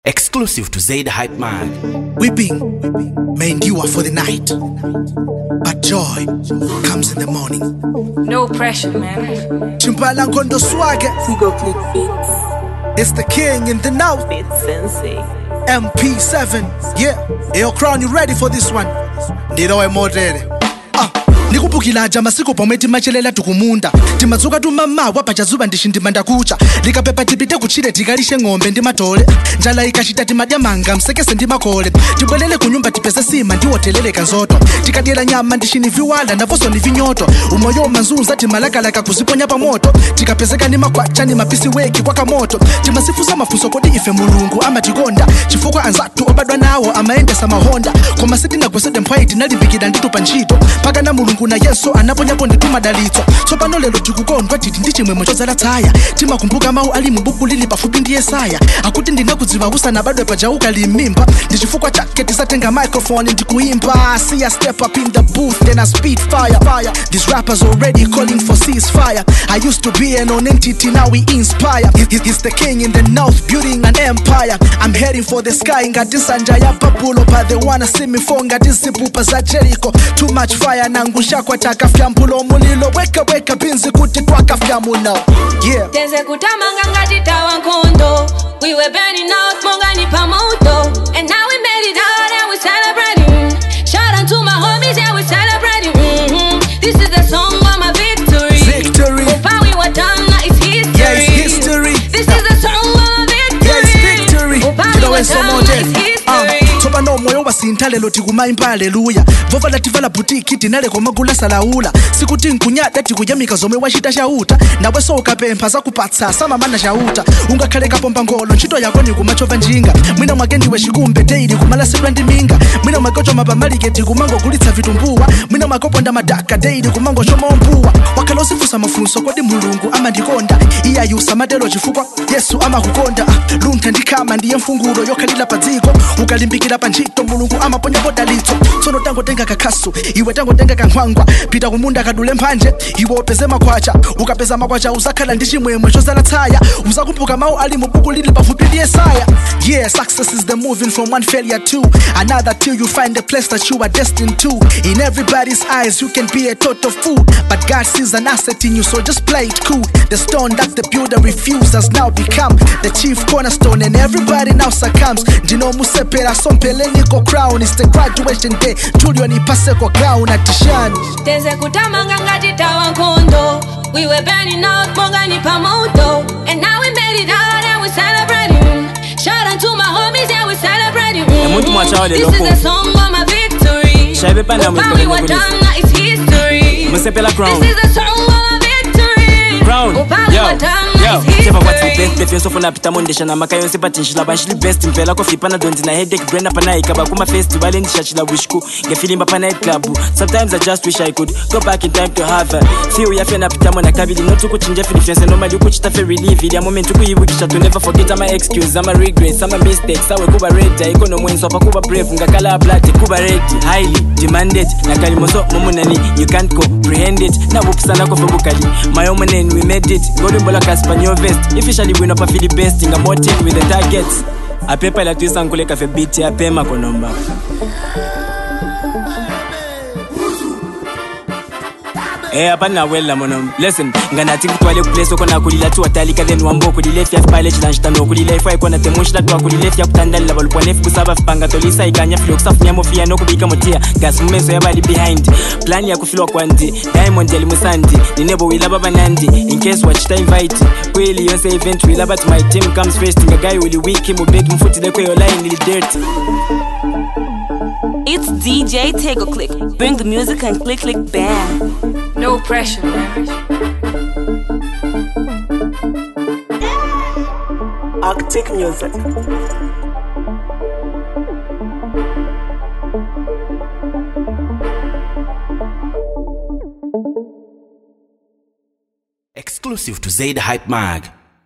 Exclusive to Zaid Hype Mag. Weeping may endure for the night, but joy comes in the morning. No pressure, man. Chimpala Ngondo Swagger, Go click beats, it's the king in the north. beats sensei. MP7, yeah. Yo, crown, you ready for this one? Ndilowe modele. Ah, ndikubukila masiku pomwe timachelela tikumunda timadzuka tumamawa pachazuba ndishindima ndakucha likapepa tipite kuchire tikalishe ng'ombe ndi matole njala ikachita timadya manga msekese ndi makole tibwelele kunyumba tipeze sima ndiwoteleleka nzoto tikadyera nyama ndishiniviwala naponso ni vinyoto umoyo manzunza timalakalaka kuziponya pa moto tikapezeka ni makwacha ni mapisi weki kwa kamoto timasifusa mafunso kodi ife mulungu amatikonda chifukwa anzathu obadwa nawo amayendesa mahonda koma sitinagwesede mphwayi tinalimbikira nditupa ntchito pakana mulungu na yesu anaponyapo nditu madalitso tsopano lero tikukondwa titi ndi chimwemwe chodzala tsaya timakumbuka mawu ali mu buku lili pafupi ndi yesaya akuti ndinakudziwa usanabadwe pajauka limimba ndi chifukwa chake tisatenga microphone ndikuimba see I step up in the booth then I speed fire fire these rappers already calling for ceasefire I used to be an non-entity now we inspire He- he- he's the king in the north building an empire I'm heading for the sky ngati nsanja ya papulo but they wanna see me fall ngati zipupa za Jericho too much fire nangusha kwa takafyambulo mulilo weka weka binzi kuti twakafyamuno yeah teze kutamanga ngati tawa nkhondo we were burning out monga ni pamoto and now we made it out and we celebrating shout out to my homies yeah we celebrating hmm this is the song of my victory Victory. Opa, we were done now it's history Yeah, it's history. this is the song of my victory Yes, victory. Opa, we Tilawe were somo done now tena. it's Ah, history tsopano moyo wasintha lero tikumayimba aleluya vovala tivala butiki tinaleko magula salaula sikuti nkunyada tikuyamika zomwe wachita chauta nawenso ukapempha zakupatsa samamana chauta ungakhale kapomba ngolo ntchito yako ni kumachova njinga mwina mwake ndiwe chikumbe teili kumalasidwa ndi minga mwina mwake ochoma pamaliketi kumangogulitsa vitumbuwa mwina mwake oponda madaka teili kumangochoma mbuwa wakhala uzifunsa mafunso kodi mulungu amandikonda iye ayusa matero chifukwa yesu amakukonda Ah, luntha ndikhama ndiye mfungulo yokhalira pa dziko ukalimbikira pa ntchito mulungu amaponyapo dalitso tsono tangotenga kakhasu iwe tangotenga kankhwangwa pita kumunda kadule mphanje iwe upeze makhwacha ukapeza makhwacha uzakhala ndi chimwemwe chozala tsaya uzakumbuka mawu ali mu buku lili pafupi ndi yesaya yeah success is the moving from one failure to another till you find the place that you are destined to in everybody's eyes you can be a total fool but god sees an asset in you so just play it cool the stone that the builder refused has now become the chief cornerstone and everybody now succumbs ndino musepera sompeleniko crown is the graduation day tulio nipase kwa crown atishani teze kutamanga ngati tawa nkhondo we were burning out monga ni pamoto and now we made it out and we celebrating shout out to my homies yeah we celebrating muntu mwacha wale this is lokho. the song of my victory Shaibe panda Opa, mwezi we kwa were polisi. done now it's history Musepela crown. this is the song of my victory crown Opa, we yo were done yo now it's cheva kwati history best defense ofuna pita mondesha na maka yonse patinshila banshili best mpela kofipa na donzi na headache brenda pana ikaba kuma festival ndishachila wishku ngefilimba pa night club sometimes i just wish i could go back in time to have a feel yafe na pita mona kabili not ukuchinja filifiance normally ukuchita fe relieve ya moment ukuyibukisha to never forget ama excuse ama regrets ama mistakes awe kuba ready ikono mwenso pa kuba brave ngakala blood kuba ready highly demanded nakalimoso momunani you can't comprehend it nabupusana kofe bukali my own name we made it ngolimbola kaspanyo vest officially win up afili best nga motive with the targets apepa ila twisa nkule kafe beat ya pema konomba Eh, hapa nawela mono listen nganathi kutwale kuplace okona kulila tu watalika then wambo kulilef ya pile chilanjita no kulilef ay kona temushila twa kulilef ya kutandala balupone kusaba fipanga tolisa ikanya filo kusafunya mofia no kubika motia gas mumeso ya bali behind plan ya kufilwa kwandi diamond yali musandi ninebo wila baba nandi in case watch time invite kweli yonse event wila but my team comes first ngagai uli wiki mubeki mfuti lekwe yo line ili dirty It's DJ Take a Click. Bring the music and click click bam. No pressure, man. Arctic music. Exclusive to Zaid Hype Mag.